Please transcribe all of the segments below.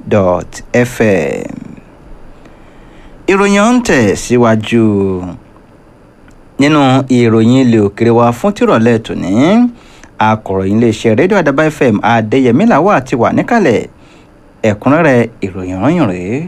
dot fm ìròyìn ọ̀hún tẹ̀ síwájú nínú ìròyìn ilé òkèrè wa fún tìrọ̀lẹ́ tòní akọ̀ròyìn iléeṣẹ́ rédíò àdàbà fm adéyẹmí làwà ti wà níkàlẹ̀ ẹ̀kúnrẹ́rẹ́ ìròyìn ọ̀hún rèé.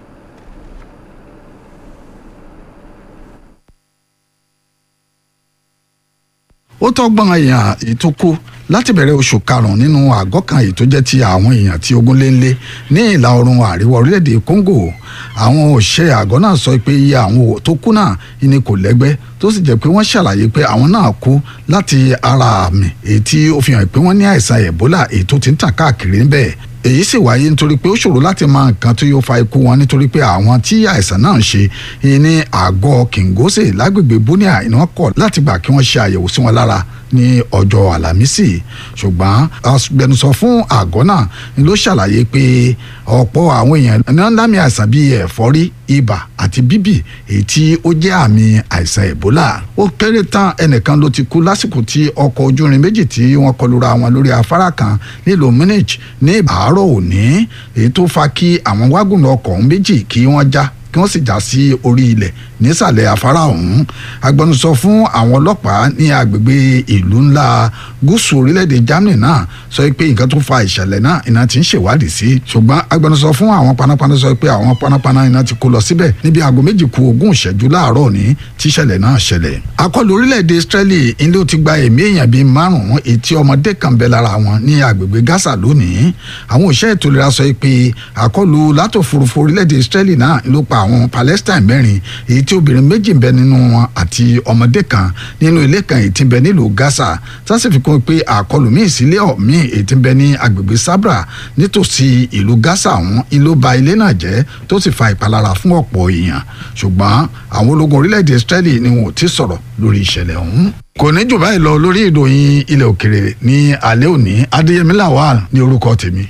ó tọ́gbọ́n èèyàn èyí tó kú láti bẹ̀rẹ̀ oṣù karùn-ún nínú àgọ́ kan èyí tó jẹ́ ti àwọn èèyàn tí ogun lé ń lé ní ìlà oòrùn àríwá orílẹ̀-èdè Congo àwọn òṣìṣẹ́ àgọ́ náà sọ pé iye àwọn tó kú náà ni kò lẹ́gbẹ́ tó sì jẹ́ pé wọ́n ṣàlàyé pé àwọn náà kú láti ara àmì èyí tí ó fi hàn pé wọ́n ní àìsàn Ebola èyí tó ti ń tàn káàkiri níbẹ̀ èyí sì wáyé nítorí pé ó ṣòro láti mọ nǹkan tó yóò fa ikú wọn nítorí pé àwọn tí àìsàn náà ń ṣe ní àgọ́ Kingose lágbègbè Bunia iná kọ̀ láti gbà kí wọ́n ṣe àyẹ̀wò sí wọn lára ní ọjọ́ àlàmísì ṣùgbọ́n agbẹnusọ fún àgọ́ náà ni ló ṣàlàyé pé ọ̀pọ̀ àwọn èèyàn ní wọ́n lámì àìsàn bíi ẹ̀fọ́rí ibà àti bíbì èyí tí ó jẹ́ àmì àìsàn Ebola ó kéré tán ẹnìkan ló ti kú lásìkò tí ọkọ̀ ojú irin méjì tí wọ́n kọlura wọn lórí afárá kan nílùú Munich ní àárọ̀ òní èyí tó fa kí àwọn wágùnù ọkọ̀ méjì kí wọ́n já kí wọ́n sì já sí orí ilẹ̀ nísàlẹ̀ afárá ọ̀hún agbẹnusọ fún àwọn ọlọ́pàá ní agbègbè ìlú ńlá gúúsù orílẹ̀-èdè Germany náà sọ pé nǹkan tó fa ìṣẹ̀lẹ̀ náà iná ti ń ṣèwádìí sí ṣùgbọ́n agbẹnusọ fún àwọn panápaná sọ pé àwọn panápaná iná ti kó lọ síbẹ̀ níbi aago méjì ku ogún ìṣẹ́jú láàárọ̀ ní tíṣẹ̀lẹ̀ náà ṣẹlẹ̀ akọlù orílẹ̀-èdè Israeli ilé ó ti gba ẹ̀mí èèyàn bíi márùn-ún etí ọmọdé kan bẹ lára wọn ní agbègbè Gaza lónìí àwọn òṣìṣẹ́ ètò ìlera sọ pé àkọlù látòfurufú orílẹ̀-èdè Israeli náà ló pa àwọn Palestine mẹ́rin èyí tí obìnrin méjì ń bẹ nínú wọn àti ọmọdé kan nínú ilé kan èyí tí ń bẹ nílùú Gaza tá sì fi kún pé àkọlù míì sílé ọ̀mí èyí tí ń bẹ ní agbègbè Sabra nítòsí ìlú Gaza ọ̀hún ìlú ba ilé náà jẹ́ tó sì fa ìpalára fún ọ̀pọ̀ èèyàn ṣùgbọ́n àwọn ológun orílẹ̀-èdè Israeli ni wọn ò ti sọ̀rọ̀ lórí ìṣẹ̀lẹ̀ ọ̀hún kò ní jù báyìí lọ lórí ìròyìn ilẹ̀ òkèrè ní alẹ́ òní Adéyẹmí Lawal ní orúkọ tèmi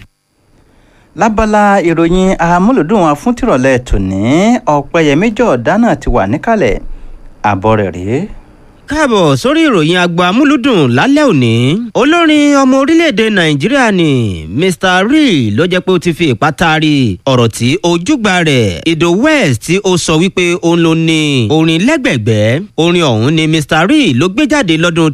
lábala ìròyìn amúlùdùn wa fún tìrọ̀lẹ́ tòní ọ̀pẹ̀yẹmí jọ̀ọ́dá náà ti wà níkàlẹ̀ àbọ̀ rẹ̀ rèé káàbọ̀ sórí ìròyìn àgbà amúlùdùn lálẹ́ òní olórin ọmọ orílẹ̀-èdè nàìjíríà ni mr rí ló jẹ́ pé ó ti fi ipá taari ọ̀rọ̀ tí ojúgbà rẹ̀ ìdò west tí ó sọ wípé òun ló ní orin lẹ́gbẹ̀gbẹ́ orin ọ̀hún ni mr rí ló gbé jáde lọ́dún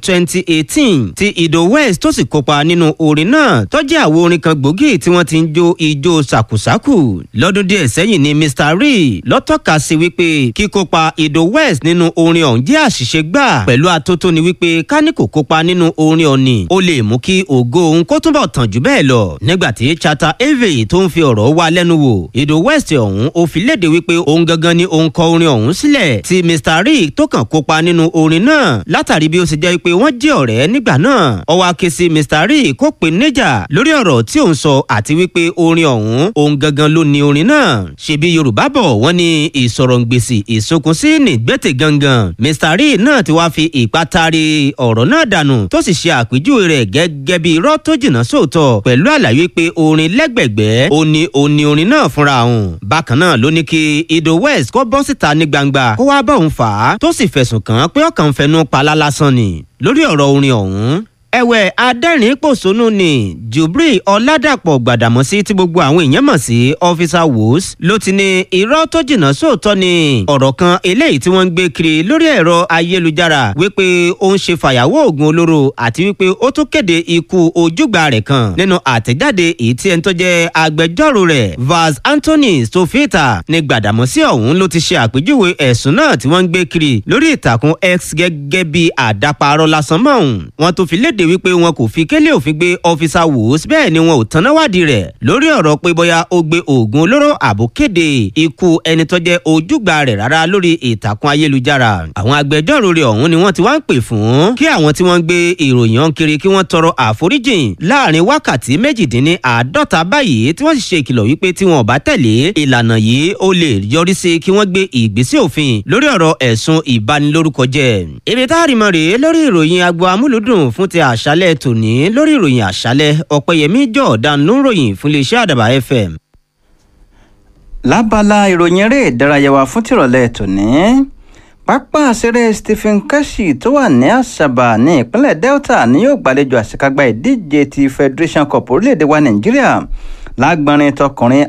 2018 tí ìdò west tó sì kópa nínú orin náà tó jẹ́ àwo orin kan gbòógì tí wọ́n ti ń jó ijó sàkùsàkù lọ́dún díẹ̀ sẹ́yìn ni mr rí ló tọ́ka sí wípé kíkópa ìdò west nínú orin ọ̀hún jẹ́ àṣìṣe gbáà pẹ̀lú atótó ni wípé kání kò kópa nínú orin ọ̀nì ó lè mú kí ògo òun kó túnbọ̀ tàn jù bẹ́ẹ̀ lọ nígbà tí chata eve tó ń fi ọ̀rọ̀ wá lẹ́nu wò ìdò west ọ̀hún ó fi léde wípé òun gangan ni òun kọ orin ọ̀hún sílẹ̀ tí mr rick tó kàn kópa nínú orin náà látàrí bí ó ṣe jẹ́ wípé wọ́n jẹ́ ọ̀rẹ́ nígbà náà ó wá ké sí mr rick kó pè níjà lórí ọ̀rọ̀ tí òun sọ àti wípé orin ọ̀hún òun gangan ló ní orin náà ṣebí yorùbá bọ̀ wọ́n ní ìsọ̀rọ̀ǹgbèsì ìsokùnsí nìgbẹ́tẹ̀ gangan mr rick náà ti wá fi ìpá taari ọ̀rọ̀ náà dànù tó sì ṣe àpèjúwe rẹ̀ gẹ́gẹ́ bí irọ́ tó jìnnà sóòótọ́ pẹ̀lú àlàyé pé orin lẹ́gbẹ̀gbẹ́ ó ní ó ní orin náà fúnra òun. bákan náà ló ní kí ido west kó bọ́ síta ní gbangba kó wá bá òun fà á tó sì fẹ̀sùn kàn án pé ọkàn fẹnu palá lásán ni lórí ọ̀rọ̀ orin ọ̀hún ẹ̀wẹ̀ adẹ́rìn pòṣónú ni jubril ọ̀làdàpọ̀ gbàdàmọ́sí tí gbogbo àwọn èèyàn mọ̀ sí ọ́fíìsà wos ló ti ní irọ́ tó jìnnà sóòótọ́ ni ọ̀rọ̀ kan eléyìí tí wọ́n ń gbé kiri lórí ẹ̀rọ ayélujára wípé ó ń ṣe fàyàwọ́ oògùn olóró àti wípé ó tún kéde ikú ojúgbà rẹ̀ kan nínú àtẹ̀jáde èyí tí ẹni tó jẹ́ agbẹjọ́rò rẹ̀ vaz anthony sofita ní gbàdàmọ́sí ọ̀hún ló ti ṣe àpèjúwe ẹ̀sùn náà tí wọ́n ń gbé kiri lórí ìtàkùn x gẹ́gẹ́ bí àdáparọ́ lásán mọ́ òun wọ́n tó fi léde kéde wípé wọn kò fi kélé òfin gbé ọfíìsà wòós bẹ́ẹ̀ ni wọn ò tanná wádìí rẹ̀ lórí ọ̀rọ̀ pé bóyá ó gbé oògùn olóró àbò kéde ikú ẹni tó jẹ́ ojúgbà rẹ̀ rárá lórí ìtàkùn ayélujára àwọn agbẹjọ́rò rẹ̀ ọ̀hún ni wọ́n ti wá ń pè fún kí àwọn tí wọ́n ń gbé ìròyìn ọ̀hún kiri kí wọ́n tọrọ àforíjìn láàrin wákàtí méjìdínní àádọ́ta báyìí tí wọ́n sì ṣe ìkìlọ̀ wípé tí wọn ò bá tẹ̀lé ìlànà yìí ó lè yọrí sí kí wọ́n gbé ìgbésẹ̀ òfin lórí ọ̀rọ̀ ẹ̀sùn ìbanilórúkọ jẹ́ ibi tá a rí mọ́ rèé lórí ìròyìn agbo amúlùdùn fún ti àṣálẹ̀ tòní lórí ìròyìn àṣálẹ̀ ọ̀pẹ̀yẹmí jọ̀ọ́dán ló ń ròyìn fún iléeṣẹ́ àdàbà fm. lábala ìròyìn eré ìdárayá wa fún tìrọ̀lẹ́ tòní pápá àṣeré stephen keshi tó wà ní àṣàbà ní ìpínlẹ̀ delta ni yóò gbàlejò àṣekágbá ìdíje ti federation cup orílẹ̀-èdè wa nàìjíríà lágbọ́nrin tọkùnrin